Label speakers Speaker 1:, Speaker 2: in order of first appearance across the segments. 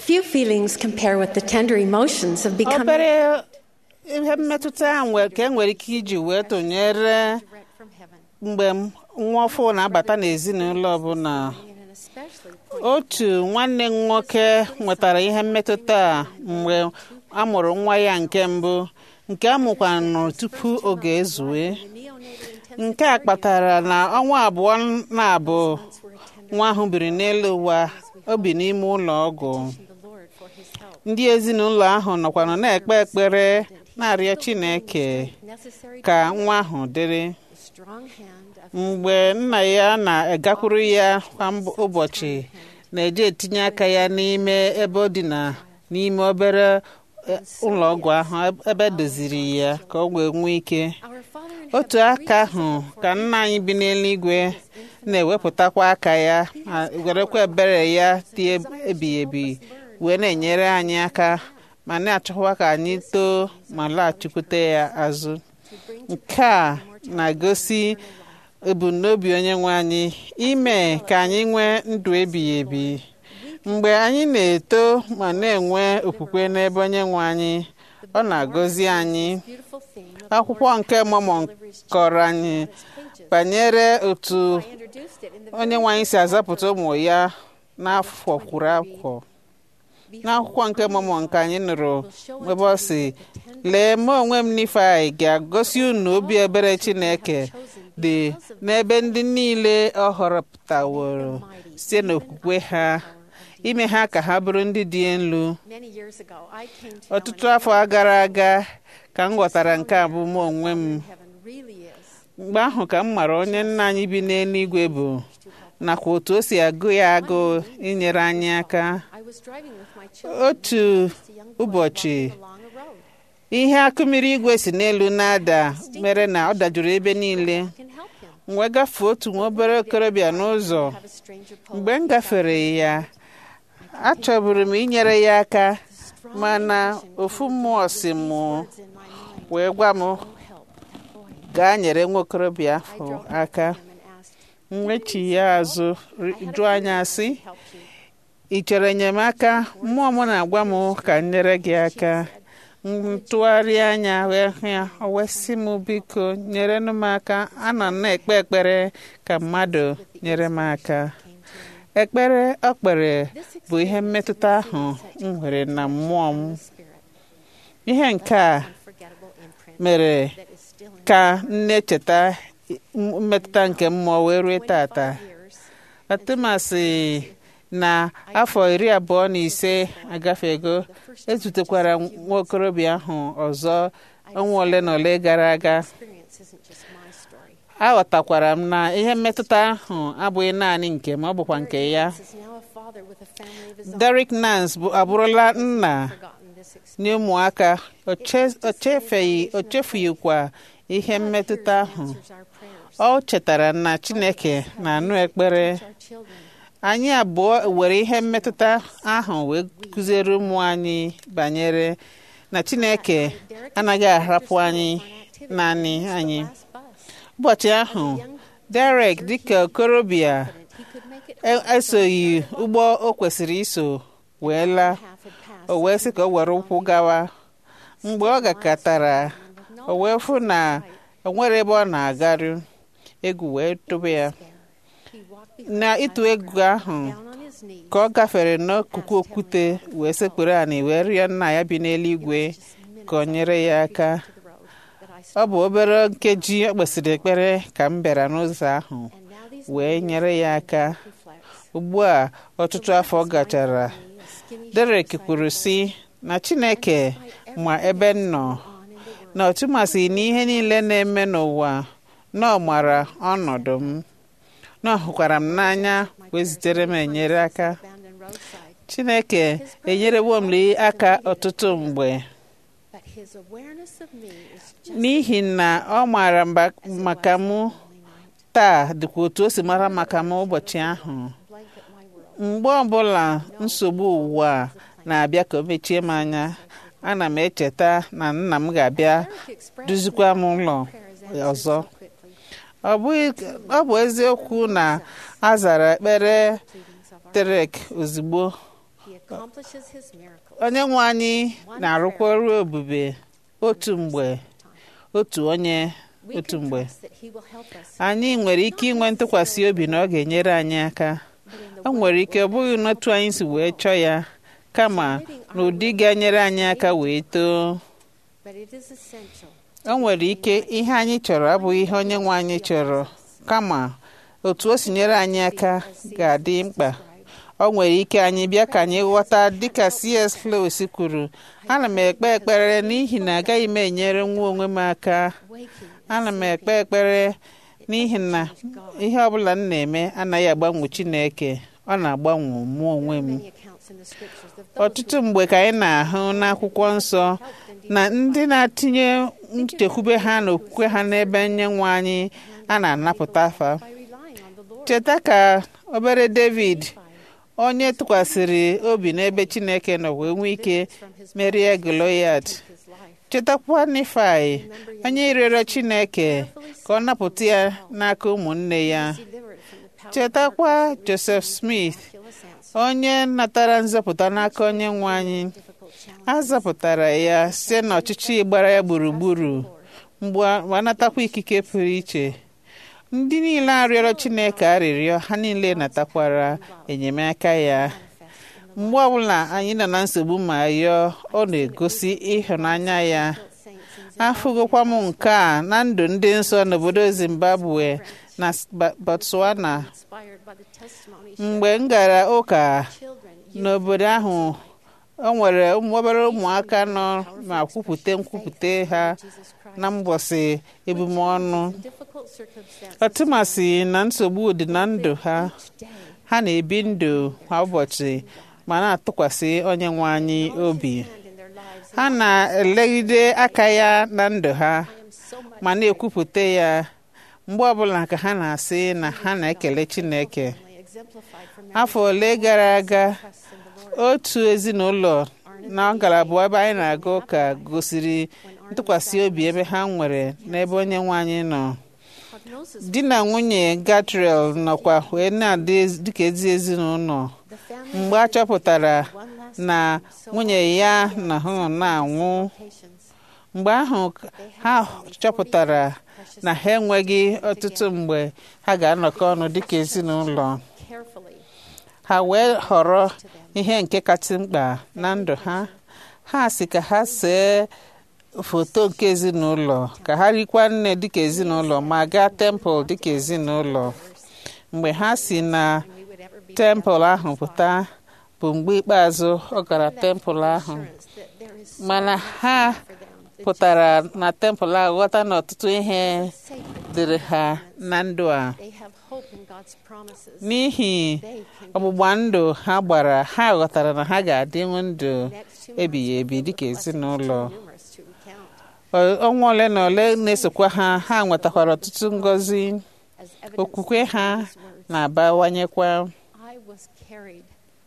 Speaker 1: Few feelings compare with the tender emotions of becoming
Speaker 2: obere ihe mmetụta a nwe- ka e nwere ike iji wee tụnyere
Speaker 1: direct from heaven.
Speaker 2: mgbe m- nwa ọfụ na-abata n'ezinụlọ ọbụla
Speaker 1: And an especially
Speaker 2: otu nwanne m nwoke nwetara ihe mmetụta a mgbe a mụrụ nwa ya nke mbụ nke a mụkwanụ tupu oge ezue
Speaker 1: the neonatal intensive
Speaker 2: nke a kpatara na ọnwa abụọ na-abụ
Speaker 1: months were attended
Speaker 2: nwa ahụ biri n'elu ụwa o bi n'ime ụlọ ọgwụ
Speaker 1: to the Lord for his help.
Speaker 2: ndị ezinụlọ ahụ nọkwanụ na-ekpe ekpere na-arịọ Chineke
Speaker 1: Necessary
Speaker 2: ka nwa ahụ dịrị
Speaker 1: the strong hand of
Speaker 2: mgbe nna ya na-agakwuru ya kwa mb- ụbọchị na-eje etinye aka ya n'ime ebe ọ dị na n'ime obere eh, ụlọ ọgwụ ahụ ebe edoziri ya ka ọ wee nwee ike
Speaker 1: our Father in
Speaker 2: otu aka ahụ ka nna anyị bi n'eluigwe na-ewepụtakwa aka ya ma werekwa ebere ya dị ebighị ebi wee na-enyere anyị aka ma na-achọkwa ka anyị too ma laghachikwute ya azụ nke a na-egosi ebumnobi onye nwe anyị ime ka anyị nwee ndụ ebighị ebi mgbe anyị na-eto ma na-enwe okwukwe n'ebe onye nwe anyị ọ na-agọzi anyị
Speaker 1: beautiful theme of
Speaker 2: akwụkwọ nke Mọmọn kọrọ anyị banyere otu
Speaker 1: I introduced it in the
Speaker 2: onye nwe anyị si azapụta ụmụ ya n'afọ kwuru afọ n'akwụkwọ nke Mọmọn nke anyị nụrụ ebe ọ si lee mụ onwe m Nifai ga-agosi unu obi ebere Chineke dị n'ebe ndị niile ọ họrọpụtaworo site n'okwukwe ha ime ha ka ha bụrụ ndị dị elu
Speaker 1: many years ago I came to
Speaker 2: ọtụtụ afọ gara aga ka m ghọtara nke a bụ mụ onwe m
Speaker 1: heaven really is
Speaker 2: mgbe ahụ ka m mara onye nna anyị bi n'eluigwe bụ nakwa otu o si agụ ya agụụ inyere anyị aka
Speaker 1: I was driving with my children
Speaker 2: otu
Speaker 1: a young boy
Speaker 2: ụbọchị
Speaker 1: walking along a road
Speaker 2: ihe akụmiri igwe si n'elu na-ada mere na ọ dajuru ebe niile
Speaker 1: can help him
Speaker 2: m wee gafee otu nwa obere okorobịa n'ụzọ
Speaker 1: have a stranger pull
Speaker 2: mgbe m gafere ya achọburu m inyere ya aka mana ofu mmụọ si m
Speaker 1: words in my mind
Speaker 2: wee gwa m
Speaker 1: go help that boy
Speaker 2: gaa nyere nwa okorobịa
Speaker 1: I
Speaker 2: ahụ
Speaker 1: drove
Speaker 2: aka
Speaker 1: up to him and asked
Speaker 2: m wechi ya azụ ri- jụọ anya sị
Speaker 1: help you
Speaker 2: ị chọrọ enyemaka mmụọ m na-agwa m ka m nyere gị aka m tụgharịa anya wee hụ ya o wee sị m biko nyerenụ m aka ana m na-ekpe ekpere ka mmadụ nyere m aka ekpere ọ kpere bụ ihe mmetụta ahụ m nwere na mmụọ m
Speaker 1: spirit
Speaker 2: ihe nke a
Speaker 1: forgettable imprint
Speaker 2: mere
Speaker 1: that is still in
Speaker 2: ka m na-echeta mmetụta nke mmụọ wee rue tata
Speaker 1: years
Speaker 2: atụmasị na afọ iri abụọ na ise agafego ezutekwara nwa okorobịa ahụ ọzọ ọnwa ole na ole gara aga
Speaker 1: experience isn't just my story
Speaker 2: aghọtakwara m na ihe mmetụta ahụ abụghị naanị nke m ọ bụkwa nke ya
Speaker 1: This is now a father with a family of his own
Speaker 2: Derek Nance bụ abụrụla nna
Speaker 1: forgotten this experience
Speaker 2: nye ụmụaka o che- o chefeghị o chefughịkwa ihe mmetụta ahụ
Speaker 1: answers our prayers
Speaker 2: ọ chetara na Chineke na-anụ ekpere
Speaker 1: our children
Speaker 2: anyị abụọ were ihe mmetụta ahụ wee kụziere ụmụ anyị banyere na Chineke anaghị ahapụ anyị naanị anyị
Speaker 1: last bus
Speaker 2: ụbọchị ahụ Derek dịka okorobịa
Speaker 1: he could make it
Speaker 2: e- esoghị ụgbọ o kwesịrị iso wee laa
Speaker 1: half had passed
Speaker 2: o wee sị ka o were ụkwụ gawa mgbe ọ gakọtara o wee fụ na o nwere ebe ọ na-agaru egwu wee tụba ya
Speaker 1: he walked behind
Speaker 2: na ịtụ egwu ahụ
Speaker 1: down on his knees
Speaker 2: ka ọ gafere n'akụkụ okwute wee sekpuru anị wee rịọ nna ya bi n'eluigwe ka ọ nyere ya aka
Speaker 1: to the road that I
Speaker 2: ọ bụ obere nkeji o kpesịrị ekpere ka m bịara n'ụzọ ahụ
Speaker 1: and now these
Speaker 2: wee nyere ya aka
Speaker 1: reflects
Speaker 2: ugbu a ọtụtụ afọ gachara
Speaker 1: a skinny
Speaker 2: Derek kwuru sị na Chineke ma ebe m nọ
Speaker 1: on in the world
Speaker 2: na ọtụmasị na ihe niile na-eme n'ụwa na ọ mara ọnọdụ m na ọ hụkwara m n'anya wee zitere m enyere aka
Speaker 1: abandoned roadside
Speaker 2: Chineke enyerewo m aka ọtụtụ mgbe
Speaker 1: but his awareness of me is just
Speaker 2: n'ihi na ọ maara mba- maka m
Speaker 1: only night
Speaker 2: taa dịkwa otu o si mara maka m ụbọchị ahụ
Speaker 1: blanket my world
Speaker 2: mgbe ọbụla nsogbu ụwa a na-abịa ka o mechie m anya ana m echeta na nna m ga-abịa
Speaker 1: Derek expressed
Speaker 2: duzikwa m ụlọ
Speaker 1: prayers answered
Speaker 2: ọzọ
Speaker 1: so quickly
Speaker 2: ọ bụghị ọ bụ eziokwu na a zara ekpere
Speaker 1: pleadings of our
Speaker 2: Derek ozugbo
Speaker 1: He accomplishes his miracles.
Speaker 2: onye nwe anyị na-arụkwa ọrụ ebube otu mgbe otu onye
Speaker 1: We
Speaker 2: otu
Speaker 1: can
Speaker 2: mgbe
Speaker 1: trust that he will help us.
Speaker 2: anyị nwere ike inwe ntụkwasị obi na ọ ga-enyere anyị aka
Speaker 1: But in the
Speaker 2: o
Speaker 1: way
Speaker 2: nwere ike ọ bụghị n'otu anyị si wee chọọ ya kama n'ụdị ga-enyere anyị aka wee too
Speaker 1: But it is essential.
Speaker 2: o nwere ike ihe anyị chọrọ abụghị ihe onye nwe anyị chọrọ kama otu o si nyere anyị aka ga-adị mkpa o nwere ike anyị bịa ka anyị ghọta dịka C.S. Lewis kwuru ana m ekpe ekpere n'ihi na agaghị m enyere nwa onwe m aka
Speaker 1: Waking
Speaker 2: ana m ekpe ekpere n'ihi na ihe ọbụla m na-eme anaghị agbanwe Chineke ọ na-agbanwe mụ onwe m
Speaker 1: many accounts in the scriptures of those
Speaker 2: ọtụtụ mgbe ka anyị na-ahụ n'akwụkwọ nsọ na ndị na-atinye nchekwube ha na okwukwe ha n'ebe nye nwe anyị a na-anapụta afa
Speaker 1: by relying on the Lord.
Speaker 2: cheta ka obere David onye tụkwasịrị obi n'ebe Chineke nọ wee nwee ike
Speaker 1: From his
Speaker 2: merie Goliath
Speaker 1: his life.
Speaker 2: chetakwa Nifai onye rịọrọ Chineke ka ọ napụta ya n'aka ụmụnne ya
Speaker 1: Delivered from the power
Speaker 2: chetakwa Joseph Smith
Speaker 1: miraculous answer.
Speaker 2: onye natara nzọpụta n'aka onye nwe anyị
Speaker 1: Difficult challenge.
Speaker 2: a zọpụtara ya site n'ọchịchị gbara ya gburugburu mgbe a natakwa ikike pụrụ iche ndị niile arịọrọ Chineke arịrịọ ha niile natakwara enyemaka ya mgbe ọbụla anyị nọ na nsogbu ma yọọ ọ na-egosi ịhụnanya ya afụgokwa m nke a na ndụ ndị nsọ n'obodo Zimbabwe na Ba- Botswana
Speaker 1: Inspired by the testimony
Speaker 2: mgbe m gara ụka
Speaker 1: children
Speaker 2: n'obodo ahụ o nwere ụmụ obere ụmụaka nọ ma kwupụta nkwupụta ha
Speaker 1: Jesus Christ.
Speaker 2: na mbọsị ebumọnụ
Speaker 1: In difficult circumstances
Speaker 2: ọtụmasị na nsogbu dị na ndụ ha
Speaker 1: each day.
Speaker 2: ha na-ebi ndụ kwa ụbọchị ma na-atụkwasị onye nwe anyị obi
Speaker 1: And in their lives.
Speaker 2: ha na-elegide aka ya na ndụ ha
Speaker 1: I am so much
Speaker 2: ma na-ekwupụta ya mgbe ọbụla ka ha na-asị na ha na-ekele Chineke
Speaker 1: family exemplified from
Speaker 2: afọ ole gara aga
Speaker 1: trust in the Lord.
Speaker 2: otu ezinụlọ na ngalaba ebe anyị na-aga ụka gosiri ntụkwasị obi ebe ha nwere n'ebe onye nwe anyị nọ
Speaker 1: Prognosis.
Speaker 2: di na nwunye Gatriel nọkwa wee na-adị ezi- dịka ezi ezinụlọ
Speaker 1: The family
Speaker 2: mgbe a chọpụtara
Speaker 1: one last
Speaker 2: na nwunye ya na ha nọ na-anwụ
Speaker 1: patience.
Speaker 2: mgbe ahụ ha chọpụtara na ha enweghị ọtụtụ mgbe ha ga-anọkọ ọnụ dịka ezinụlọ
Speaker 1: Carefully
Speaker 2: ha wee họrọ ihe nke kasị mkpa na ndụ ha ha si ka ha see foto nke ezinụlọ ka ha rikwa nne dịka ezinụlọ ma gaa tempụl dịka ezinụlọ mgbe ha si na
Speaker 1: we would ever be
Speaker 2: tempụl ahụ pụta bụ mgbe ikpeazụ ọ gara tempụl ahụ
Speaker 1: assurance that there is
Speaker 2: mana ha
Speaker 1: for them. The
Speaker 2: pụtara na tempụl ahụ ghọta na ọtụtụ ihe
Speaker 1: sacred.
Speaker 2: dịrị ha na ndụ a
Speaker 1: They have hope in God's promises.
Speaker 2: n'ihi
Speaker 1: They can
Speaker 2: ọgbụgba ndụ ha gbara ha ghọtara na ha ga-adịnwu ndụ
Speaker 1: next two
Speaker 2: ebighị
Speaker 1: months
Speaker 2: ebi
Speaker 1: filled with
Speaker 2: dịka
Speaker 1: blessings
Speaker 2: ezinụlọ
Speaker 1: too numerous to recount.
Speaker 2: Ọ- ọnwa ole na ole na-esokwa ha ha nwetakwara ọtụtụ ngọzi
Speaker 1: As evidence
Speaker 2: okwukwe
Speaker 1: of
Speaker 2: ha
Speaker 1: these words,
Speaker 2: na-abawanyekwa
Speaker 1: I was carried.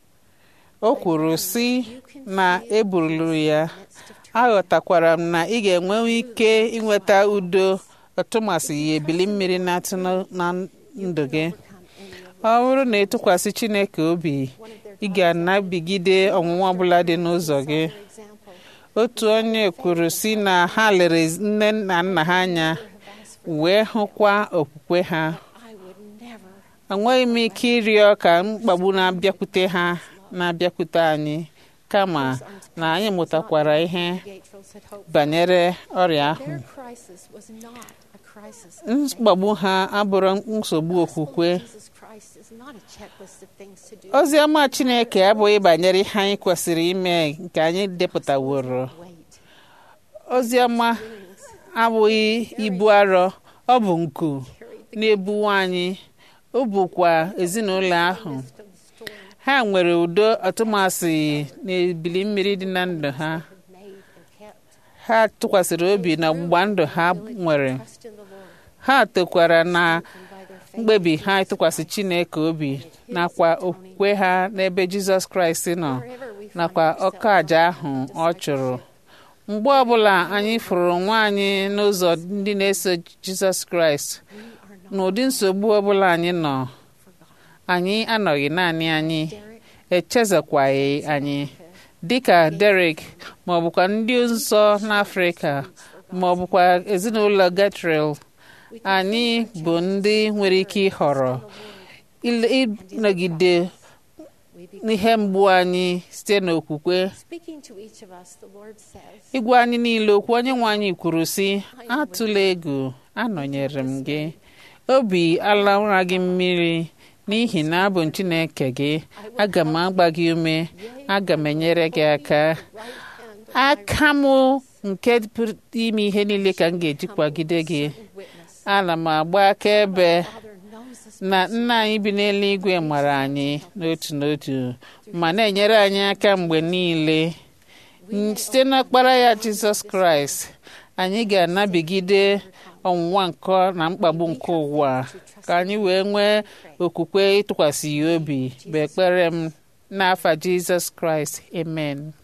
Speaker 2: o kwuru sị
Speaker 1: You can
Speaker 2: na
Speaker 1: feel
Speaker 2: eburulu ya
Speaker 1: the midst of trial.
Speaker 2: aghọtakwara m na ị ga-enwewe ike inweta udo ọtụmasị ya ebili mmiri na-atụ na- na ndụ gị
Speaker 1: Overcome any of
Speaker 2: ọ bụrụ na ịtụkwasị Chineke obi
Speaker 1: one of their
Speaker 2: ị ga-anabigide ọnwụnwa ọbụla dị n'ụzọ gị
Speaker 1: For example,
Speaker 2: otu onye kwuru si na ha lere nne na nna ha anya wee hụkwa okwukwe ha
Speaker 1: I would never
Speaker 2: enweghị m ike ịrịọ ka mkpagbu na-abịakwute ha na-abịakwute anyị kama na anyị mụtakwara ihe
Speaker 1: Gatefields had hoped.
Speaker 2: banyere ọrịa ahụ
Speaker 1: Their crisis was not a crisis. of
Speaker 2: mkpagbu ha abụrụ nsogbu okwukwe
Speaker 1: Jesus Christ is not a checklist of things to do.
Speaker 2: ozi ọma Chineke abụghị banyere ihe anyị kwesịrị ime nke anyị depụtaworo
Speaker 1: Wait.
Speaker 2: ozi ọma abụghị ibu arọ ọ bụ nku na-ebuwe anyị ọ bụkwa ezinụlọ ahụ
Speaker 1: Midst of the storm
Speaker 2: ha nwere udo atụmasị na ebili mmiri dị na ndụ ha
Speaker 1: had made and kept.
Speaker 2: ha tụkwasịrị obi na ọgbụgba ndụ ha nwere
Speaker 1: Trust in the Lord
Speaker 2: ha tokwara na
Speaker 1: and by their faith.
Speaker 2: mkpebi ha ịtụkwasị Chineke obi nakwa okwukwe ha n'ebe Jizọs Kraịst nọ
Speaker 1: Wherever we find
Speaker 2: nakwa
Speaker 1: ourselves
Speaker 2: ọka aja ahụ ọ chụrụ mgbe ọbụla anyị fụrụ nwa anyị n'ụzọ ndị na-eso Jizọs Kraịst
Speaker 1: we are not
Speaker 2: n'ụdị nsogbu ọbụla anyị nọ anyị anọghị naanị anyị
Speaker 1: Derek
Speaker 2: echezekwaghị anyị dịka Derek ma ọ bụkwa ndị nsọ n'Afrịka ma ọ bụkwa ezinụlọ Gatril anyị bụ ndị nwere ike ịhọrọ ile- ịnọgide
Speaker 1: We be
Speaker 2: n'ihe mgbu anyị site n'okwukwe
Speaker 1: speaking to each of us, the Lord says,
Speaker 2: ịgwa anyị niile okwu onye nwe anyị kwuru sị atụla egwu anọnyere m gị obi alaụra gị mmiri n'ihi na abụ m Chineke gị aga m agba gị ume aga m enyere gị aka
Speaker 1: right hand
Speaker 2: aka m nke pụrụ ime ihe niile ka m ga-eji kwagide gị
Speaker 1: witness.
Speaker 2: ana m agba akaebe
Speaker 1: Father knows us
Speaker 2: na nna anyị bi n'eluigwe mara anyị n'otu n'otu ma na-enyere anyị aka mgbe niile N- site n'ọkpara ya jizọs kraịst anyị ga-anabigide ọnwụnwa nke na mkpagbu nke ụwa ka anyị wee nwee okwukwe ịtụkwasị ya obi bụ ekpere m n'afa jizọs kraịst amen